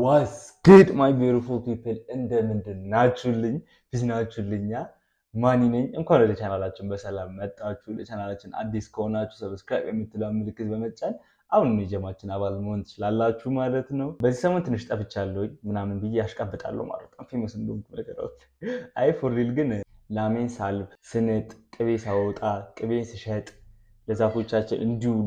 ዋስ ግድ ማይ ቢዩቲፉል ፒፕል እንደምንድን ናችሁልኝ? ፊት ናችሁልኛ? ማኒ ነኝ። እንኳን ወደ ቻናላችን በሰላም መጣችሁ። ለቻናላችን አዲስ ከሆናችሁ ሰብስክራይብ የምትለውን ምልክት በመጫን አሁን የጀማችን አባል መሆን ትችላላችሁ ማለት ነው። በዚህ ሰሞን ትንሽ ጠፍቻለሁ ምናምን ብዬ ያሽቃብጣለሁ ማለት ነው። ፌመስ እንደሆንኩ ነገሮች አይ ፎሪል ግን ላሜን ሳልብ ስንጥ፣ ቅቤ ሳወጣ፣ ቅቤ ስሸጥ ለዛፎቻችን እንዲውሉ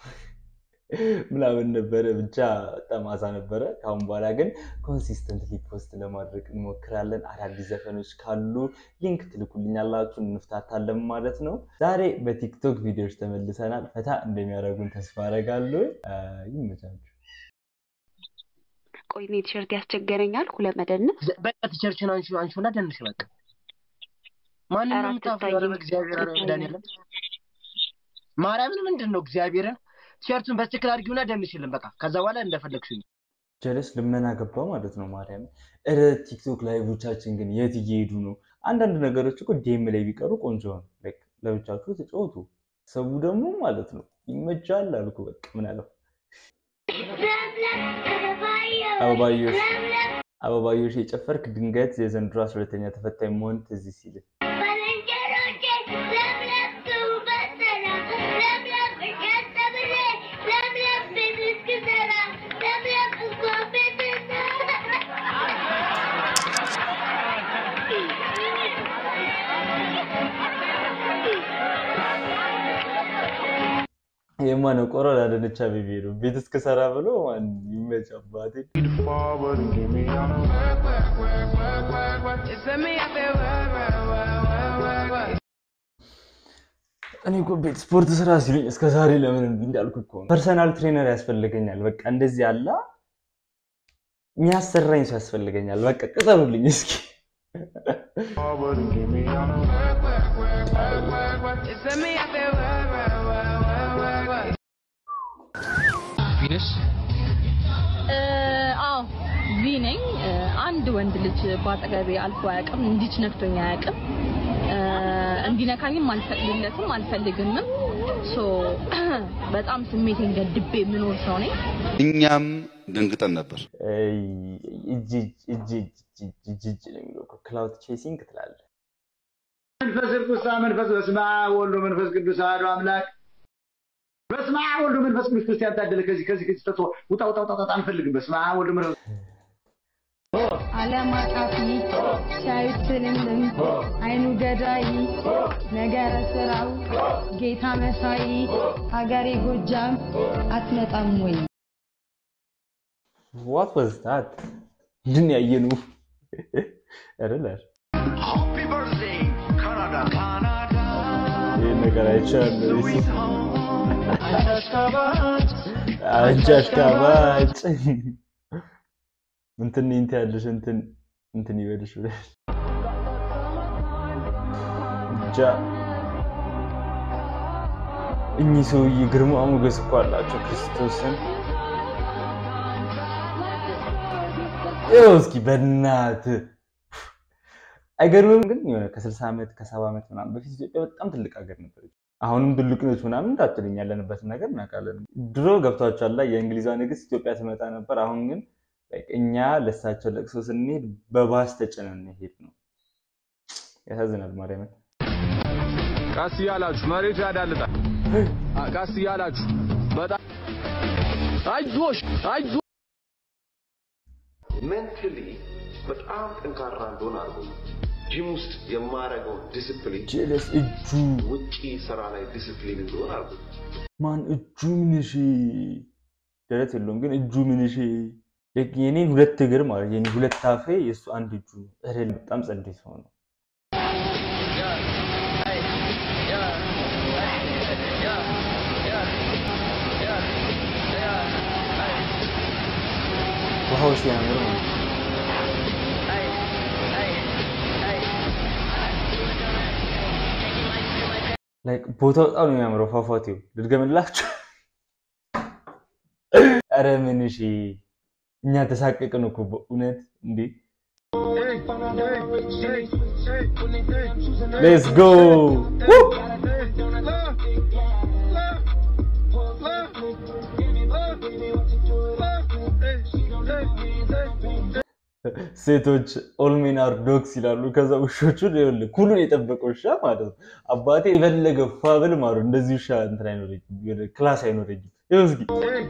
ምናምን ነበረ። ብቻ በጣም አዛ ነበረ። ከአሁን በኋላ ግን ኮንሲስተንትሊ ፖስት ለማድረግ እንሞክራለን። አዳዲስ ዘፈኖች ካሉ ሊንክ ትልኩልኛላችሁ፣ እንፍታታለን ማለት ነው። ዛሬ በቲክቶክ ቪዲዮዎች ተመልሰናል። ፈታ እንደሚያደርጉን ተስፋ አደርጋለሁ። ይመቻችሁ። ቆይ እኔ ቲሸርት ያስቸገረኛል። ሁለት መደነስ በቃ ቲሸርችን አንሺ አንሺና ደንሽ በቃ ማንም ኧረ የምታፍሩ አትታይም፣ እግዚአብሔር ኧረ አትታይም። መድኃኒዓለም ማርያምን ምንድን ነው እግዚአብሔርን ቲሸርቱን በትክክል አድርጊውና ደንሽልን በቃ ከዛ በኋላ እንደፈለግሽኝ ጀለስ ልመና ገባ ማለት ነው። ማርያም እረ ቲክቶክ ላይቮቻችን ግን የት እየሄዱ ነው? አንዳንድ ነገሮች እኮ ዴም ላይ ቢቀሩ ቆንጆ ነው። ላይክ ለብቻችሁ ተጫወቱ። ሰቡ ደግሞ ማለት ነው ይመቻል አልኩ። በቃ ምን አለው አበባዮሽ አበባዮሽ የጨፈርክ ድንገት የዘንድሮ አስራ ሁለተኛ ተፈታኝ መሆን ትዝ ሲል የማነው ቆሮ ላደነቻ ቤቢ ነው ቤት እስክሰራ ብሎ ማን ይመች አባቴ forward and give me all the እኔ እኮ ቤት ስፖርት ስራ ሲሉኝ እስከ ዛሬ ለምን እንዲህ እንዳልኩ እኮ ነው። ፐርሰናል ትሬነር ያስፈልገኛል። በቃ እንደዚህ ያለ የሚያሰራኝ ሰው ያስፈልገኛል። በቃ ቅጠሩልኝ እስኪ። forward and give me all the ቪነስ አዎ ቪ ነኝ። አንድ ወንድ ልጅ በአጠገቤ አልፎ አያውቅም። እንዲች ነክቶኝ አያውቅም። እንዲነካኝም አልፈቅድለትም አልፈልግምም። ሶ በጣም ስሜቴን ገድቤ የምኖር ሰው ነኝ። እኛም ደንግጠን ነበር። እይ፣ እጅ እጅ እጅ እጅ እጅ እጅ ነው የሚለው እኮ ክላውድ ቼሲንግ ትላለህ። መንፈስ ቅዱስ መንፈስ በስመ አብ ወወልድ ወመንፈስ ቅዱስ አሐዱ አምላክ በስመ አብ ወወልድ ወመንፈስ ቅዱስ ክርስቲያን ታደለ ከዚህ ከዚህ ከዚህ ተቶ ውጣ ውጣ ውጣ ውጣ አንፈልግም። በስመ አብ ወወልድ ወመንፈስ ዓለም አቃፊ ሲያዩት ትልምልም አይኑ ገዳይ ነገረ ስራው ጌታ መሳይ ሀገሬ ጎጃም አትመጣም ወይ? ዋት ዋዝ ታት ምንድን ያየነው አይደል? ይህ ነገር አይቻለሁ። አንቺ አሽቃባጭ እንትን እንትን ያለሽ እንትን እንትን ይበልሽ ብለሽ ብቻ እኚህ ሰውዬ ግርማ ሞገስ እኮ አላቸው ክርስቶስን ይኸው እስኪ በእናትህ አይገርምም? ግን የሆነ ከ60 ዓመት ከ70 ዓመት ምናምን በፊት ኢትዮጵያ በጣም ትልቅ ሀገር ነበረች። አሁንም ትልቅ ነች ምናምን እንዳትልኝ፣ ያለንበትን ነገር እናውቃለን። ድሮ ገብቷቸዋል ላይ የእንግሊዟ ንግስት ኢትዮጵያ ትመጣ ነበር። አሁን ግን like እኛ ለእሳቸው ለቅሶ ስንሄድ በባስ ተጭነን ሄድ ነው። ያሳዝናል። ማርያምን ቀስ እያላችሁ መሬቱ ያዳልጣል። አ- ቀስ እያላችሁ በጣም አይዞሽ አይዞ ሜንታሊ በጣም ጠንካራ እንደሆነ አድርጎ ጂም ውስጥ የማረገው ዲስፕሊን ጀለስ እጁ ውጪ ስራ ላይ ዲስፕሊን እንደሆነ አድርጎ ማን እጁ ምንሽ ደረት የለውም ግን እጁ ምንሽ የኔን ሁለት እግር ማለት የኔ ሁለት አፌ የእሱ አንድ እጁ ነው። ኧረ በጣም ጸዴ ሰው ነው። ውሃው ሲያምር ነው። ላይክ ቦታው በጣም ነው የሚያምረው። ፏፏቴው ልድገምላችሁ። ኧረ ምን እሺ፣ እኛ ተሳቀቅን እኮ በእውነት እንዴ። ሌትስ ጎ ሴቶች ኦልሜን አር ዶግስ ይላሉ። ከዛ ውሾቹን ይኸውልህ ኩሉን የጠበቀ ውሻ ማለት ነው። አባቴ የፈለገ ፋብል ማለት ነው። እንደዚህ ውሻ እንትን አይኖረኝም፣ የሆነ ክላስ አይኖረኝም። ይኸው እስኪ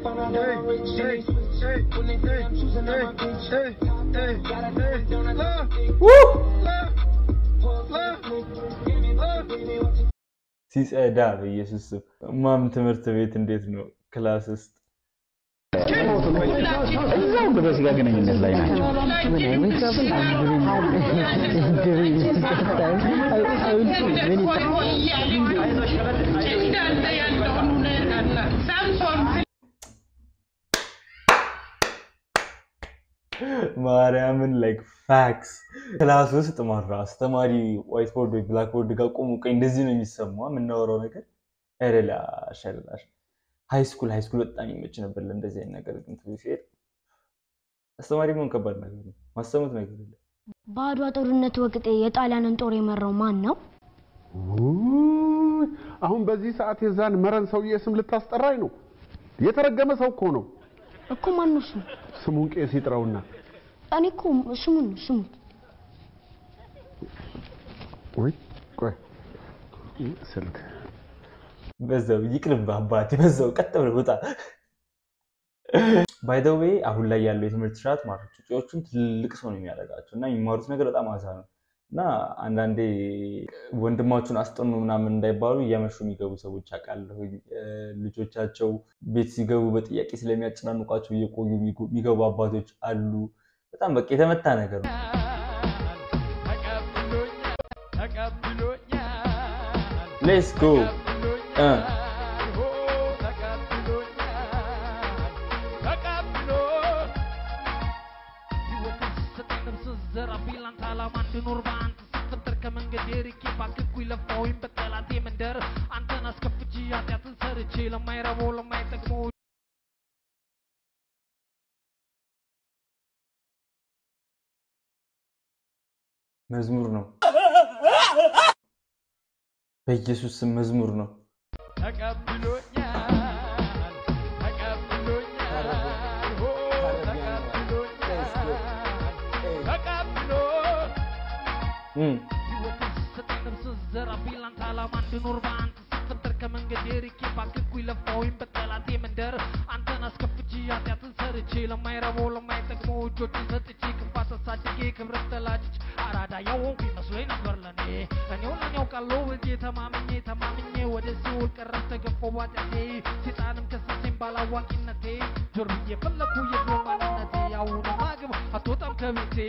ሲጸዳ በኢየሱስ ስም ማም ትምህርት ቤት እንዴት ነው ክላስ ውስጥ እዛው በስጋ ግንኙነት ላይ ናቸው። ማርያምን ላይክ ፋክስ ክላስ ውስጥ ማራ አስተማሪ ዋይት ቦርድ ወይ ብላክ ቦርድ ጋር ቆሙ። ቀኝ እንደዚህ ነው የሚሰማ የምናወራው ነገር ረላሽ ረላሽ ሃይ ስኩል ሃይ ስኩል በጣም ይመች ነበር ለእንደዚህ አይነት ነገር ግን ትምህርት ሲሄድ አስተማሪ መሆን ከባድ ነገር ነው። ማሰሙት ነገር የለም። በአድዋ ጦርነት ወቅት የጣሊያንን ጦር የመራው ማን ነው? ውይ፣ አሁን በዚህ ሰዓት የዛን መረን ሰውዬ ስም ልታስጠራኝ ነው? የተረገመ ሰው እኮ ነው። እኮ ማን ነው ስሙ? ስሙን ቄስ ይጥራውና እኔ እኮ ስሙን ነው ስሙን። ወይ ቆይ ስልክ በዛው ይቅርብ አባቴ፣ በዛው ቀጥ ብለህ ውጣ። ባይ ዘ ዌይ አሁን ላይ ያለው የትምህርት ስርዓት ማለት ጩጬዎቹን ትልቅ ሰው ነው የሚያደርጋቸው እና የሚማሩት ነገር በጣም አዛ ነው እና አንዳንዴ ወንድማችሁን አስጠኑ ምናምን እንዳይባሉ እያመሹ የሚገቡ ሰዎች አውቃለሁ። ልጆቻቸው ቤት ሲገቡ በጥያቄ ስለሚያጨናንቋቸው እየቆዩ የሚገቡ አባቶች አሉ። በጣም በቃ የተመታ ነገር ነው። ሌትስ ጎ እንድኖር በአንተ ስፈጠር ከመንገድ ርቄ ባክኩኝ ለፋሁኝ በጠላቴ መንደር አንተን አስከፍቼ ኃጢአትን ሰርቼ ለማይረባው ለማይጠቅመው መዝሙር ነው። በኢየሱስ ስም መዝሙር ነው። ተቀብሎኛል ተቀብሎኛል ሆ ተቀብሎኛል ተቀብሎ ህይወትን ስሰጠኝ ነፍስን ዘራብኝ ላንተ ዓላማ እንድኖር በአንተ ስፈጠር ከመንገድ ርቄ ባክኩኝ ለፋሁኝ በጠላቴ መንደር አንተን አስከፍቼ ኃጢአትን ሰርቼ ለማይረባው ለማይጠቅመው እጆችን ሰጥቼ ክፋት አሳድጌ ክብረት ተላጭቼ አራዳ ያወንኩ ይመስሎኝ ነበር ለኔ እኔው ለኔ ያውቃለሁ በዚህ ተማምኜ ተማምኜ ወደ ሲኦል ቀረብ ተገፋው ባጢአቴ ሴጣንም ከሰሰኝ ባላዋቂነቴ ጆር ብዬ ፈለኩ የድሮ ማንነቴ አሁንም አግብ አትወጣም ከቤቴ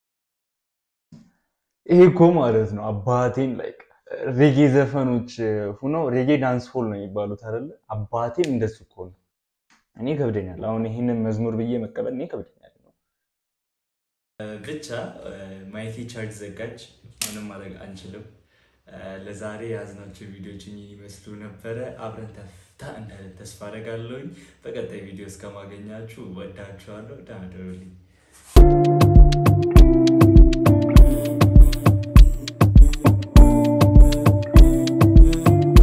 ይሄ እኮ ማለት ነው አባቴን ላይክ ሬጌ ዘፈኖች ሁነው ሬጌ ዳንስ ሆል ነው የሚባሉት አይደለ? አባቴን እንደሱ እኮ ነው። እኔ ከብደኛል። አሁን ይህንን መዝሙር ብዬ መቀበል እኔ ከብደኛል ነው። ብቻ ማይኬ ቻርጅ ዘጋች። ምንም ማድረግ አንችልም። ለዛሬ የያዝናቸው ቪዲዮዎች እኚህን ይመስሉ ነበረ። አብረን ተፍታ እንዳለን ተስፋ አደርጋለሁኝ። በቀጣይ ቪዲዮ እስከማገኛችሁ ወዳችኋለሁ። ደህና እደሩልኝ።